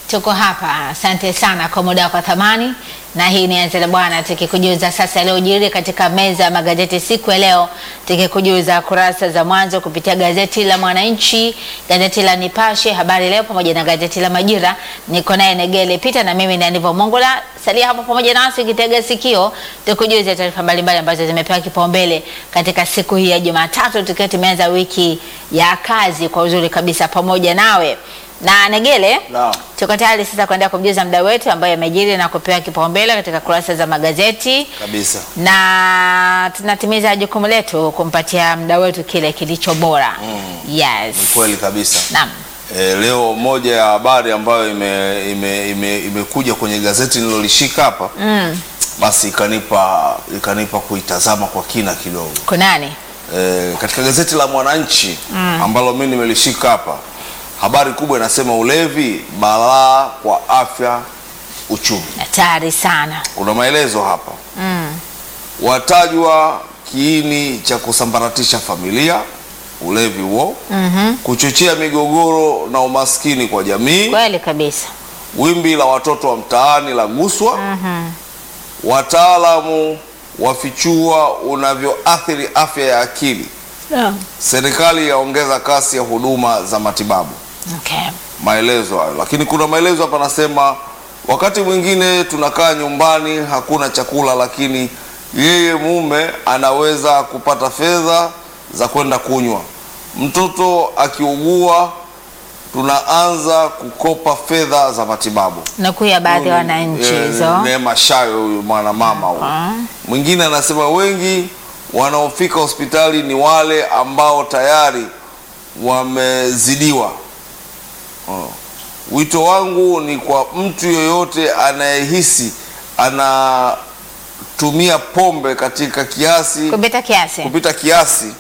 Tuko hapa, asante sana kwa muda wako wa thamani, na hii ni Anza na Bwana, tukikujuza sasa yaliyojiri katika meza ya magazeti siku ya leo, tukikujuza kurasa za mwanzo kupitia gazeti la Mwananchi, gazeti la Nipashe, Habari Leo pamoja na gazeti la Majira. Niko naye Negele Pita na mimi ni Anivo Mongola. Salia hapo pamoja nasi ukitega sikio, tukujuze taarifa mbalimbali ambazo zimepewa kipaumbele katika siku hii ya Jumatatu, tukiwa tumeanza wiki ya kazi kwa uzuri kabisa pamoja nawe na Negele Naam. tuko tayari sasa kuendelea kumjuza mda wetu ambaye amejiri na kupewa kipaumbele katika kurasa za magazeti, kabisa. na tunatimiza jukumu letu kumpatia mda wetu kile kilicho bora. Yes. Ni kweli kabisa. Naam. E, leo moja ya habari ambayo imekuja ime, ime, imekuja kwenye gazeti nilolishika hapa Mm. basi ikanipa ikanipa kuitazama kwa kina kidogo. Kunani? E, katika gazeti la Mwananchi ambalo mimi nimelishika hapa, habari kubwa inasema ulevi balaa kwa afya uchumi. Hatari sana. Kuna maelezo hapa Mm. watajwa kiini cha kusambaratisha familia, ulevi huo, Mhm. kuchochea migogoro na umaskini kwa jamii, Kweli kabisa. wimbi la watoto wa mtaani la guswa, Mhm. wataalamu wafichua unavyoathiri afya ya akili, Naam. serikali yaongeza kasi ya huduma za matibabu. Okay. Maelezo hayo, lakini kuna maelezo hapa nasema, wakati mwingine tunakaa nyumbani hakuna chakula, lakini yeye mume anaweza kupata fedha za kwenda kunywa. Mtoto akiugua, tunaanza kukopa fedha za matibabu. Nakuya baadhi ya Huyu ni, wananchi eh, hizo. Neema Shayo, huyu mwanamama huyu. Ah. Mwingine anasema wengi wanaofika hospitali ni wale ambao tayari wamezidiwa. Oh. Wito wangu ni kwa mtu yoyote anayehisi anatumia pombe katika kiasi Kupita kiasi. kupita kiasi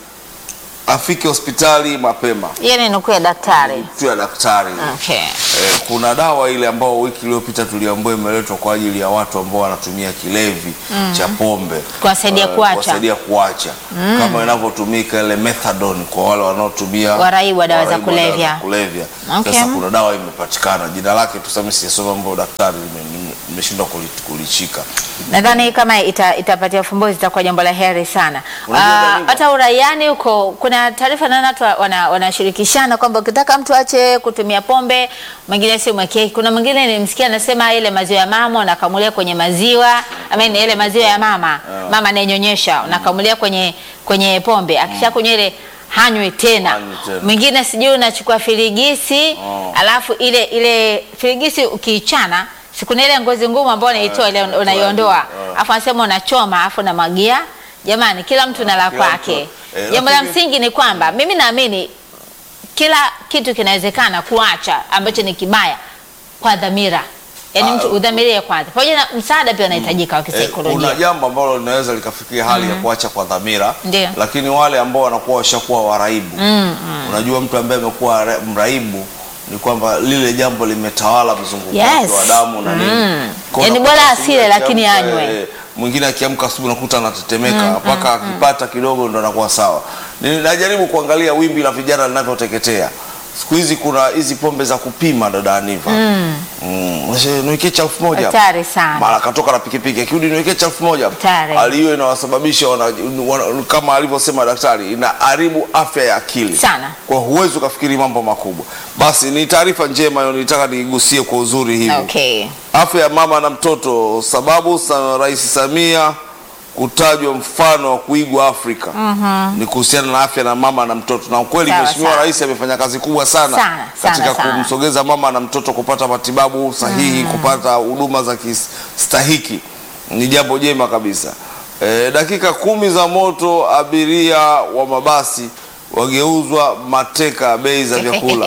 afike hospitali mapema Hiyo ni nukuu ya daktari. tu ya daktari. Okay. Eh, kuna dawa ile ambao wiki iliyopita tuliambiwa imeletwa kwa ajili ya watu ambao wanatumia kilevi cha pombe Kuwasaidia eh, kuacha. kuwasaidia kuacha kama inavyotumika ile methadone kwa wale wanaotumia Waraibu wa dawa za waraibu wa dawa kulevya. kulevya. Okay. Sasa kuna dawa imepatikana, jina lake tuseme, sijasoma mambo ya daktari, nime- nime- nimeshindwa kuli- kulishika. Nadhani kama ita, itapatia ufumbuzi itakuwa jambo la heri sana. Unajua Ah, Daniva? Hata uraiani huko kuna taarifa naona watu wana- wanashirikishana kwamba ukitaka mtu ache kutumia pombe, mwingine si mwekee. Kuna mwingine nilimsikia anasema ile maziwa ya mama unakamulia kwenye maziwa, I mean ile maziwa ya mama, mama anayenyonyesha unakamulia kwenye kwenye pombe. Akishakunywa ile hanywi tena. Hanywi tena. Mwingine sijui unachukua filigisi, Oh. alafu ile ile filigisi ukiichana sikuna ile ngozi ngumu ambayo unaitoa ile unatoa unaiondoa ile, afu anasema unachoma afu unamwagia. Jamani, kila mtu na la kila kwake. mtu, eh, Jambo la lakini- msingi ni kwamba mimi naamini kila kitu kinawezekana kuacha ambacho ni kibaya kwa dhamira, yaani Ah, mtu udhamirie kwanza, pamoja na msaada pia unahitajika wa Eh, kuna kisaikolojia. jambo ambalo linaweza likafikia hali ya kuacha kwa dhamira, Ndio. lakini wale ambao wanakuwa washakuwa waraibu Mm, Unajua, mtu ambaye amekuwa ra- mraibu ni kwamba lile jambo limetawala mzunguko Yes. wake wa damu na nini. Mm. Kwa Yaani unakuta bora asubuhi asile, lakini akiamka, anywe. eh, Mwingine akiamka asubuhi unakuta anatetemeka mpaka akipata kidogo ndo anakuwa sawa. Ni- Najaribu kuangalia wimbi la vijana linavyoteketea siku hizi. Kuna hizi pombe za kupima, dada Aniva mm. Unasema, niwekee cha elfu moja hapa." Hatari sana. mara katoka na pikipiki akirudi niwekee cha elfu moja hapa. Hatari. hali hiyo inawasababisha wana, wana, kama alivyosema daktari inaharibu afya ya akili Sana. kwa huwezi ukafikiri mambo makubwa. Basi ni taarifa njema hiyo, nilitaka niigusie kwa uzuri hivi. Okay. Afya ya mama na mtoto, sababu sa Rais Samia kutajwa mfano wa kuigwa Afrika ni kuhusiana na afya na mama na mtoto, na ukweli Sawa, Mheshimiwa sawa. Rais amefanya kazi kubwa sana, Sana, sana, katika sana. kumsogeza mama na mtoto kupata matibabu sahihi, kupata huduma za kistahiki. Ni jambo jema kabisa. E, dakika kumi za moto, abiria wa mabasi wageuzwa mateka bei za vyakula.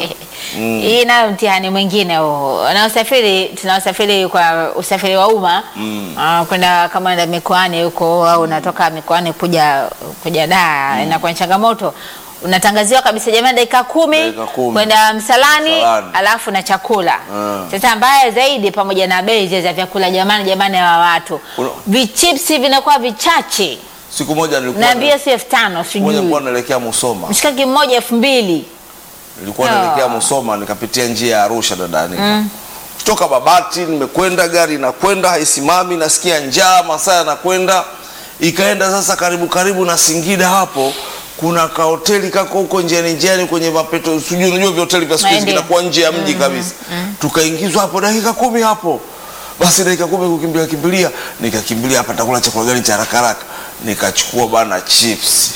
Hii nayo mtihani mwingine huo. Wanaosafiri tunaosafiri kwa usafiri wa umma ah, kwenda kama enda mikoani huko au unatoka mikoani kuja kuja Dar inakuwa ni changamoto. Unatangaziwa kabisa jamani, dakika kumi Dakika kumi. kwenda msalani, Msalani. alafu na chakula. Ah. Sasa mbaya zaidi, pamoja na bei zile za vyakula, jamani, jamani, wa watu Una- vichipsi vinakuwa vichache, Siku moja nilikuwa naambia si elfu tano moja sijui nilikuwa naelekea Musoma mshikaki mmoja elfu mbili nilikuwa Ah. naelekea Musoma nikapitia njia ya Arusha dadani nimetoka Babati, nimekwenda gari inakwenda haisimami, nasikia njaa, masaa yanakwenda, ikaenda sasa karibu karibu na Singida hapo kuna kahoteli kako huko njiani njiani kwenye mapeto, sijui unajua vihoteli vya siku hizi Ndio. vinakuwa nje ya mji kabisa. Tukaingizwa hapo dakika kumi hapo, basi dakika kumi kukimbilia kimbilia, nikakimbilia hapa nitakula chakula gani cha haraka haraka, nikachukua bana chips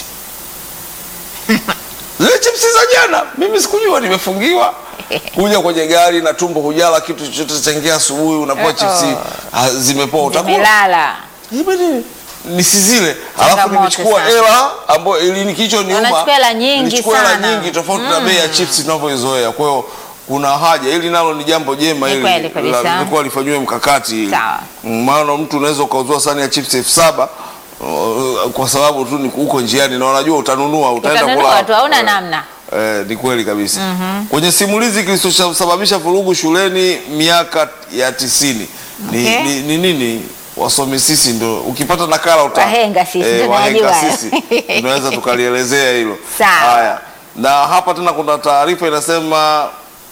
zile chipsi za jana, mimi sikujua nimefungiwa kuja kwenye gari na tumbo hujala kitu chochote changia asubuhi, unapewa Eh, chipsi oh. ah, zimepoa, utakula Zimelala. Ibidi nisizile, alafu Changamoto nilichukua sana. hela ambayo ili kicho niuma, Wanachukua hela nyingi nilichukua hela sana. nyingi tofauti na bei ya chips tunavyoizoea. Kwa hiyo kuna haja, ili nalo ni jambo jema, Ni ili kweli kabisa. la- lilikuwa lifanyiwe mkakati hili. Sawa. Mm, maana mtu unaweza ukauzua sani ya chips elfu saba uh, kwa sababu tu ni uko njiani na unajua utanunua, utaenda kula Utanunua tu, hauna Eh, namna. Eh, ni kweli kabisa. Kwenye simulizi kilichosababisha vurugu shuleni miaka ya tisini ni, Okay. ni, ni nini? Wasomi sisi ndo ukipata nakala uta Wahenga sisi, tunajua wahenga hayo. sisi tunaweza tukalielezea hilo. Sawa. Haya, na hapa tena kuna taarifa inasema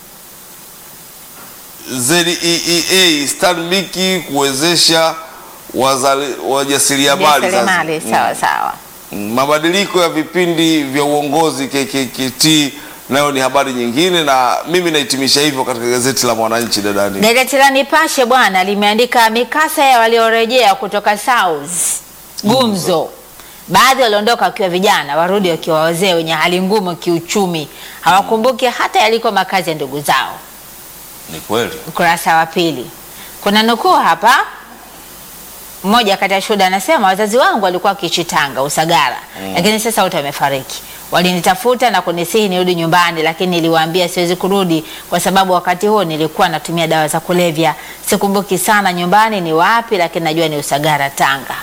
ZEEA Stanbic kuwezesha wazali- wajasiriamali Jasiriamali, Zanzibar. sawa sawa. Mabadiliko ya vipindi vya uongozi KKKT nayo ni habari nyingine, na mimi nahitimisha hivyo katika gazeti la Mwananchi. Dadani, Gazeti la Nipashe bwana limeandika mikasa ya waliorejea kutoka South gumzo. Baadhi waliondoka wakiwa vijana, warudi wakiwa wazee wenye hali ngumu kiuchumi, hawakumbuki hata yaliko makazi ya ndugu zao. ni kweli Ukurasa wa pili kuna nukuu hapa. Mmoja kati ya shuhuda anasema wazazi wangu walikuwa wakiishi Tanga Usagara, lakini sasa wote wamefariki. Walinitafuta na kunisihi nirudi nyumbani, lakini niliwaambia siwezi kurudi kwa sababu wakati huo nilikuwa natumia dawa za kulevya. Sikumbuki sana nyumbani ni wapi, lakini najua ni Usagara, Tanga.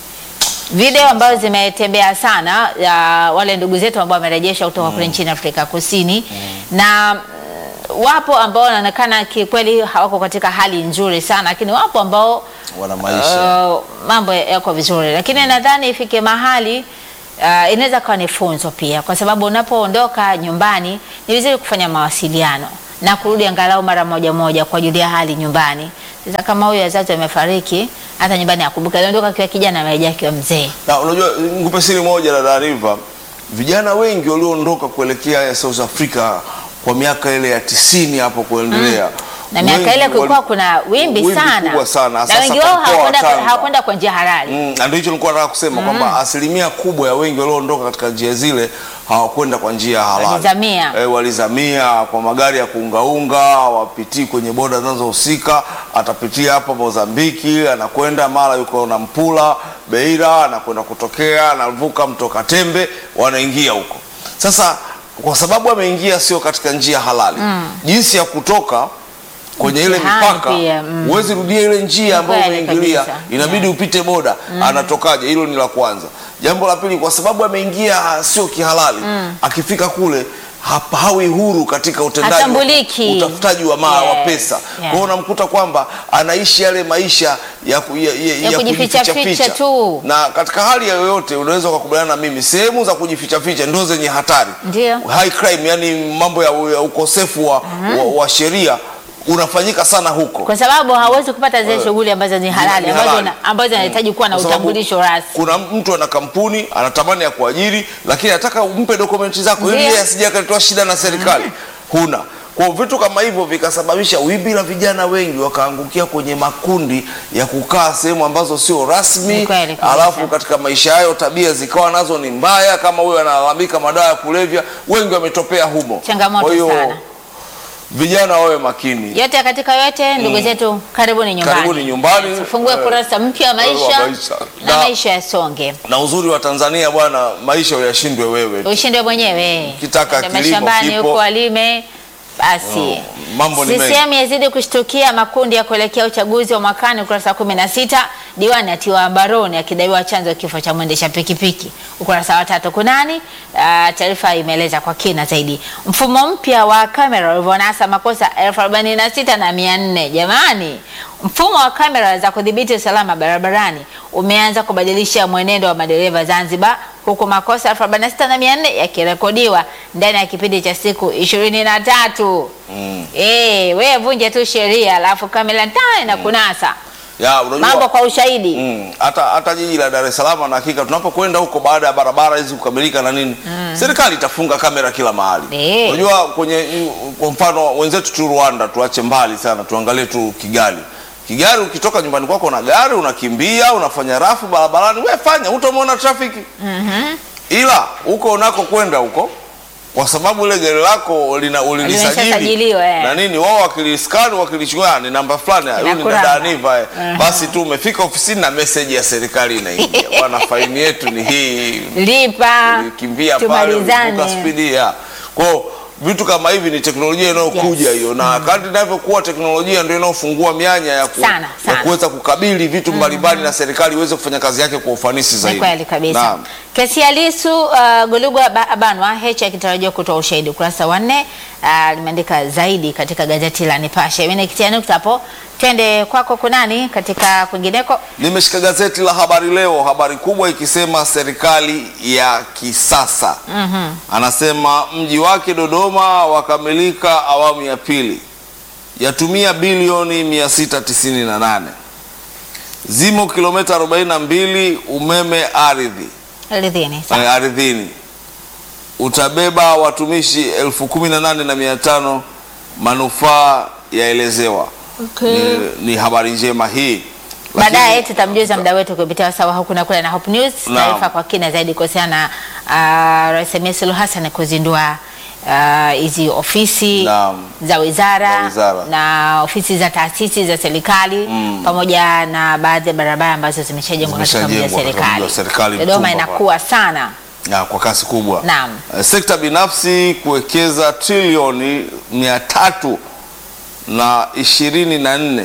Video ambazo zimetembea sana ya wale ndugu zetu ambao wamerejeshwa kutoka kule nchini Afrika Kusini na mm, wapo ambao wanaonekana kikweli hawako katika hali nzuri sana, lakini wapo ambao wana maisha uh, mambo yako vizuri, lakini nadhani ifike mahali uh, inaweza kuwa ni funzo pia, kwa sababu unapoondoka nyumbani ni vizuri kufanya mawasiliano na kurudi angalau mara moja moja kwa ajili ya hali nyumbani. Sasa kama huyu wazazi wamefariki, hata nyumbani akumbuka, aliondoka akiwa kijana, amerejea akiwa mzee. na unajua, nikupe siri moja la taarifa, vijana wengi walioondoka kuelekea South Africa kwa miaka ile ya tisini hapo kuendelea na miaka wengi ile kulikuwa wali- kuna wimbi, sana, kubwa sana na Sasa wengi wao kwa mkoa wa hawakwenda Tanga. hawakwenda kwa njia halali. Mm, na ndio hicho nilikuwa nataka kusema kwamba asilimia kubwa ya wengi walioondoka katika njia zile hawakwenda kwa njia halali. Walizamia. Eh, walizamia kwa magari ya kuungaunga, hawapitii kwenye boda zinazohusika. Atapitia hapa Mozambiki, anakwenda mara yuko na Mpula Beira, anakwenda kutokea, anavuka mto Katembe, wanaingia huko. Sasa kwa sababu ameingia sio katika njia halali, jinsi ya kutoka kwenye ile Mtihani mipaka pia, mm. huwezi rudia ile njia ambayo Kweli umeingilia, kabisa. inabidi Yeah. upite boda. Anatokaje? Hilo ni la kwanza. Jambo la pili, kwa sababu ameingia sio kihalali, akifika kule hapa hawi huru katika utendaji, wa- Hatambuliki. utafutaji wa, ma, wa Yes. pesa. Kwa Yeah. hiyo unamkuta kwamba anaishi yale maisha ya, ku- ya, ya, Ya kujificha ficha tu. na katika hali ya yoyote unaweza ukakubaliana na mimi, sehemu za kujificha ficha ndio zenye hatari Ndio. high crime, yani mambo ya, ya ukosefu wa, wa, wa sheria unafanyika sana huko kwa sababu hawezi kupata zile shughuli ambazo ni halali ni ambazo halali. na- ambazo zinahitaji kuwa na Kwa sababu utambulisho rasmi. Kuna mtu ana kampuni anatamani ya kuajiri, lakini anataka umpe dokumenti zako ili Ndio. yeye asije akaletoa shida na serikali. Huna. Kwa hiyo vitu kama hivyo vikasababisha wimbi la vijana wengi wakaangukia kwenye makundi ya kukaa sehemu ambazo sio rasmi, Ni kweli kabisa. alafu katika maisha hayo tabia zikawa nazo ni mbaya, kama huyo analalamika madawa ya kulevya, wengi wametopea humo. Changamoto Kwa hiyo sana. vijana wawe makini. Yote katika yote, ndugu zetu, karibuni nyumbani, Karibuni nyumbani. tufungue Eh, kurasa mpya wa wa maisha maisha. na Na- maisha yasonge. Na uzuri wa Tanzania bwana, maisha uyashindwe wewe. ushinde mwenyewe Ukitaka Ende kilimo mashambani kipo. huko walime basi. Oh, mambo ni mengi. CCM yazidi kushtukia makundi ya kuelekea uchaguzi wa mwakani, ukurasa wa kumi na sita. Diwani atiwa mbaroni akidaiwa chanzo kifo cha mwendesha pikipiki, ukurasa wa tatu. Kunani? Ah, taarifa imeeleza kwa kina zaidi mfumo mpya wa kamera ulivyonasa makosa elfu arobaini na sita na mia nne. Jamani, mfumo wa kamera za kudhibiti usalama barabarani umeanza kubadilisha mwenendo wa madereva Zanzibar huku makosa elfu arobaini na sita na mia nne yakirekodiwa ndani ya kipindi cha siku ishirini na tatu. Mm. Eh, wewe vunje tu sheria alafu kamera ntaa na kunasa Ya, unajua mambo kwa ushahidi. Mm, hata hata jiji la Dar es Salaam na hakika tunapokwenda huko baada ya barabara hizi kukamilika na nini serikali itafunga kamera kila mahali. Eh. Unajua kwenye kwa mfano wenzetu tu Rwanda tuache mbali sana tuangalie tu Kigali. Kigali ukitoka nyumbani kwako na gari unakimbia unafanya rafu barabarani we fanya utamwona trafiki. Ila huko unako kwenda huko kwa sababu ile gari lako lina ulilisajili Limeshasajiliwa, eh. na nini wao wakiliskani wakilichukua ni namba fulani huyu ni Inakuramba. dada Aniva eh. Aha. basi tu umefika ofisini na message ya serikali inaingia bwana faini yetu ni hii Lipa ulikimbia pale ulivuka tumalizane. spidi ya kwao vitu kama hivi ni teknolojia inayokuja Yes. hiyo na kadri inavyokuwa teknolojia ndio inayofungua mianya ya, ku, Sana, ya sana. kuweza kukabili vitu mbalimbali na serikali iweze kufanya kazi yake kwa ufanisi Ni zaidi kweli kabisa. Naam. Kesi ya Lissu uh, Golugwa ba- Abanwa Heche akitarajiwa kutoa ushahidi ukurasa wa nne uh, limeandika zaidi katika gazeti la Nipashe. Mimi nikitia nukta hapo, twende kwako kunani katika kwingineko. Nimeshika gazeti la Habari Leo, habari kubwa ikisema serikali ya kisasa. Anasema mji wake Dodoma wakamilika awamu ya pili, yatumia bilioni 698, zimo kilomita 42 umeme ardhi Ridhini. eh, ardhini, utabeba watumishi elfu kumi na nane na mia tano, manufaa yaelezewa. Okay. Ni, ni habari njema hii. Baadaye Lakini- tutamjuza mda wetu kupitia wasawa huku na kule na Hope News Naam. taarifa kwa kina zaidi kuhusiana na uh, Rais Samia Suluhu Hassan kuzindua ah, hizi ofisi Naam. za wizara, Za wizara. na ofisi za taasisi za serikali pamoja na baadhi ya barabara ambazo zimeshajengwa katika mji wa Zimeshajengwa katika mji wa serikali. serikali, Dodoma Mtumba inakuwa sana. ya, kwa kasi kubwa. Naam. Eh, Sekta binafsi kuwekeza trilioni mia tatu na ishirini na nne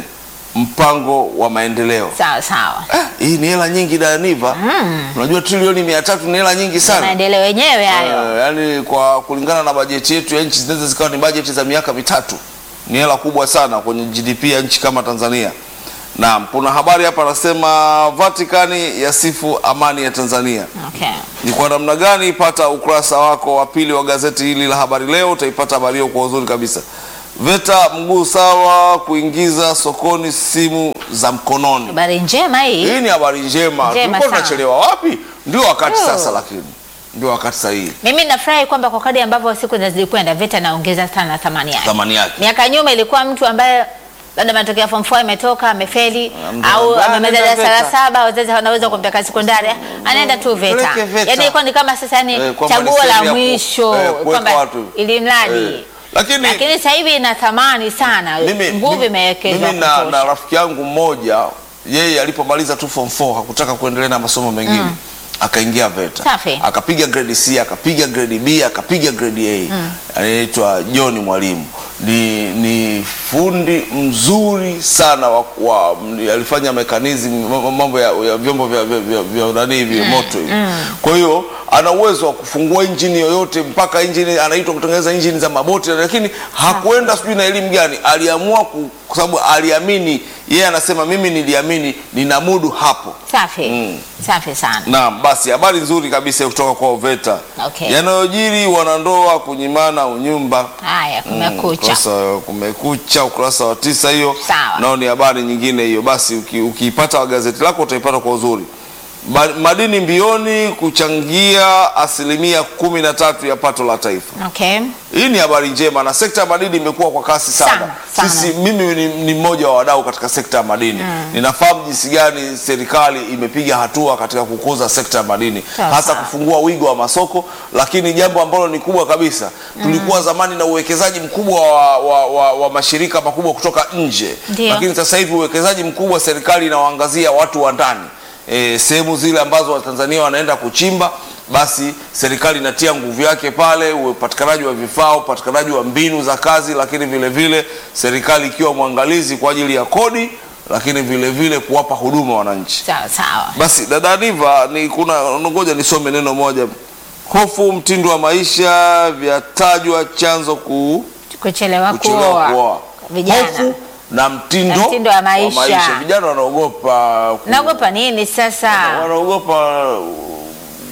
mpango wa maendeleo. Sawa sawa. Eh, hii ni hela nyingi Daniva. Unajua trilioni mia tatu ni hela nyingi sana. Maendeleo yenyewe hayo. Eh, yaani kwa kulingana na bajeti yetu ya nchi zinaweza zikawa ni bajeti za miaka mitatu. Ni hela kubwa sana kwenye GDP ya nchi kama Tanzania. Naam, kuna habari hapa anasema Vatikani yasifu amani ya Tanzania. Okay. Ni kwa namna gani? Pata ukurasa wako wa pili wa gazeti hili la Habari Leo, utaipata habari hiyo kwa uzuri kabisa. VETA mguu sawa kuingiza sokoni simu za mkononi. Habari njema hii. Hii ni habari njema. Njema Tulikuwa sana. tunachelewa wapi? Ndio wakati Oh. sasa, lakini ndio wakati sahihi. Mimi nafurahi kwamba kwa kadri ambavyo siku zilikwenda VETA naongeza sana thamani yake. Thamani yake. Miaka nyuma ilikuwa mtu ambaye labda matokeo ya form 4 ametoka amefeli mtu au ambaye amemaliza anaenda darasa la VETA. saba, wazazi wanaweza kumpeleka sekondari, anaenda tu VETA. Peleke VETA. Yaani ilikuwa ni kama sasa ni Eh, kwamba ni chaguo sehemu la ya ku- mwisho eh, kuweka kwamba watu. ili mradi Eh, lakini- lakini sasa hivi ina thamani sana, Mimi, nguvu mimi, imewekezwa mimi na, na kutosha. rafiki yangu mmoja yeye alipomaliza tu form 4 hakutaka kuendelea na masomo mengine akaingia VETA Safi. akapiga grade C akapiga grade B akapiga grade A anaitwa John Mwalimu ni, ni fundi mzuri sana wa, wa, m- alifanya mekanizmu mambo ya, ya vyombo vya, vya, vya, vya nani hivi moto hivi kwa hiyo ana uwezo wa kufungua injini yoyote mpaka injini anaitwa kutengeneza injini za maboti lakini hakuenda sijui na elimu gani aliamua ku- kwa sababu aliamini yeye anasema mimi niliamini ninamudu hapo Safi. Mm. Safi sana. Naam, basi habari nzuri kabisa kutoka kwa VETA. Okay. Yanayojiri wanandoa kunyimana unyumba. Haya, kumekucha. Ukurasa, kumekucha ukurasa wa tisa hiyo. Sawa. Nao ni habari nyingine hiyo. Basi uki- ukiipata gazeti lako utaipata kwa uzuri. Ba- Madini mbioni kuchangia asilimia kumi na tatu ya pato la taifa. Okay. Hii ni habari njema na sekta ya madini imekuwa kwa kasi sana. Sana, sana. Sisi mimi ni, ni mmoja wa wadau katika sekta ya madini. Ninafahamu jinsi gani serikali imepiga hatua katika kukuza sekta ya madini, Sawa, hasa sawa. kufungua wigo wa masoko, lakini jambo ambalo ni kubwa kabisa, tulikuwa zamani na uwekezaji mkubwa wa, wa, wa, wa mashirika makubwa kutoka nje, Ndio. lakini sasa hivi uwekezaji mkubwa serikali inawaangazia watu wa ndani e, sehemu zile ambazo Watanzania wanaenda kuchimba basi serikali inatia nguvu yake pale, upatikanaji wa vifaa, upatikanaji wa mbinu za kazi, lakini vile vile serikali ikiwa mwangalizi kwa ajili ya kodi, lakini vile vile kuwapa huduma wananchi. Sawa sawa. Basi dada Aniva, ni kuna ngoja nisome neno moja. Hofu mtindo wa maisha vyatajwa chanzo kuu Kuchelewa kuchelewa kuoa. kuoa. Vijana. Hofu na mtindo, Na mtindo wa maisha. Vijana wanaogopa ku- Naogopa nini sasa? wanaogopa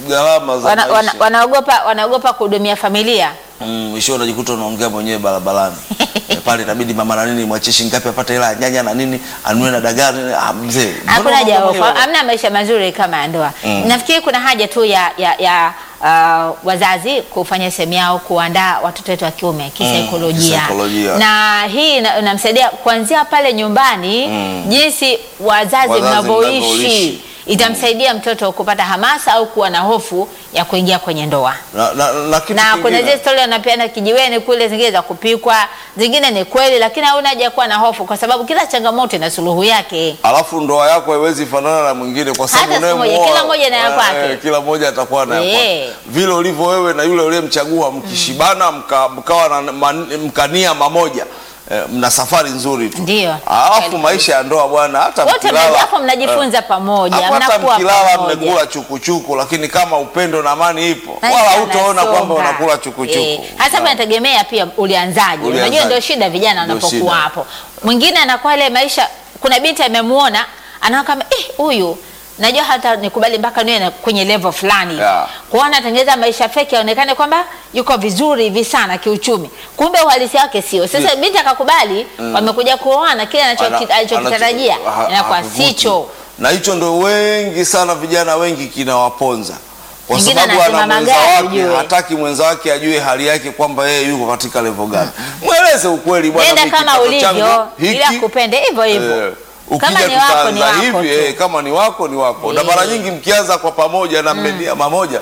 gharama za wana, wana, maisha. wanaogopa wanaogopa kuhudumia familia Mm, mwisho unajikuta unaongea mwenyewe barabarani Eh, pale itabidi mama na nini mwachie shilingi ngapi apate hela ya nyanya na nini anunue na dagaa nini. ah, mzee mbona hakuna unaongea haja mwenyewe? hamna maisha mazuri kama ya ndoa Mm. nafikiri kuna haja tu ya, ya, ya uh, wazazi kufanya sehemu yao kuandaa watoto wetu wa kiume kisaikolojia kisaikolojia. na hii ina- inamsaidia kuanzia pale nyumbani Mm. jinsi wazazi Wazazi mnavyoishi mnavyoishi. itamsaidia mtoto kupata hamasa au kuwa na hofu ya kuingia kwenye ndoa na, na, na kitu na kuna kingine. zile stori wanapeana kijiweni kule, zingine za kupikwa, zingine ni kweli, lakini hauna haja ya kuwa na hofu, kwa sababu kila changamoto ina suluhu yake. alafu ndoa yako haiwezi fanana na mwingine kwa sababu Hata siku moja, unayemuoa- kila mmoja na ya eh, kwake. eh, kila mmoja atakuwa na ya Eh. kwake vile ulivyo wewe na yule uliyemchagua mkishibana mka, mkawa na man- mkania mamoja eh, mna safari nzuri tu Ndio. alafu Kweli. maisha ya ndoa bwana hata Wote mkilala- mna- hapo mnajifunza pamoja, hapo hata mnakuwa mkilala pamoja. mmekula chukuchuku lakini kama upendo na amani ipo Maisha wala hutaona yanasonga. kwamba unakula chukuchuku Eh, hasa hapa inategemea pia ulianzaje. Ulianzaje. Unajua ndio shida vijana Ndio wanapokuwa shida. hapo. Mwingine anakuwa ile maisha, kuna binti amemuona anaona kama eh, huyu najua hata nikubali mpaka niwe na- kwenye level fulani Yeah. kwa anatengeneza maisha feki aonekane kwamba yuko vizuri hivi sana kiuchumi, kumbe uhalisia wake sio. Sasa binti akakubali, wamekuja kuoana, kile anacho- Ana- alichokitarajia anacho- ha- inakuwa hakivuti. sicho. na hicho ndo wengi sana vijana wengi kinawaponza kwa Mwingine sababu anasema ana mwenza magari wake ujue. hataki mwenza wake ajue hali yake kwamba yeye yuko katika level gani mweleze ukweli bwana Nenda mimi kama kipato ulivyo, changu ili hiki, akupende hivyo hivyo. eh, Kama ukija ni wako, ni tutaanza wako hivi tu. eh, kama ni wako ni wako na Eh. mara nyingi mkianza kwa pamoja na mmenia mamoja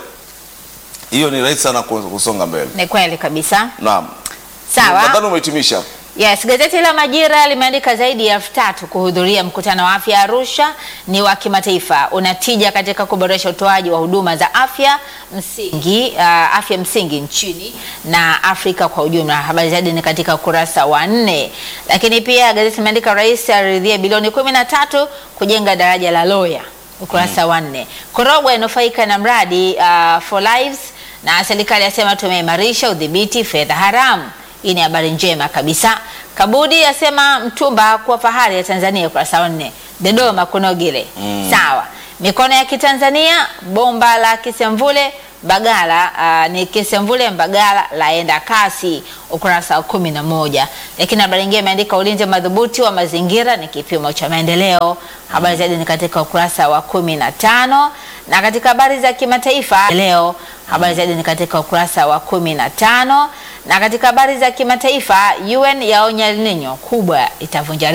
hiyo ni rahisi sana ku- kusonga mbele Ni kweli kabisa. naam Sawa. nadhani umehitimisha hapo. Yes, gazeti la Majira limeandika zaidi ya elfu tatu kuhudhuria mkutano wa afya Arusha, ni wa kimataifa, unatija katika kuboresha utoaji wa huduma za afya msingi, uh, afya msingi nchini na Afrika kwa ujumla. Habari zaidi ni katika ukurasa wa nne. Lakini pia gazeti limeandika rais aridhia bilioni kumi na tatu kujenga daraja la Loya, ukurasa wa nne. Korogwe inufaika na mradi uh, for lives na serikali yasema tumeimarisha udhibiti fedha haramu. Hii ni habari njema kabisa. Kabudi asema Mtumba kuwa fahari ya Tanzania, ukurasa wa nne. Dodoma kunogile sawa. Mikono ya Kitanzania, bomba la Kisemvule Mbagala uh, ni Kisemvule Mbagala laenda kasi, ukurasa wa kumi na moja. Lakini habari nyingine imeandika ulinzi madhubuti wa mazingira ni kipimo cha maendeleo. Habari zaidi ni katika ukurasa wa kumi na tano na katika habari za kimataifa leo habari zaidi ni katika ukurasa wa kumi na tano na katika habari za kimataifa UN yaonya El Nino kubwa itavunja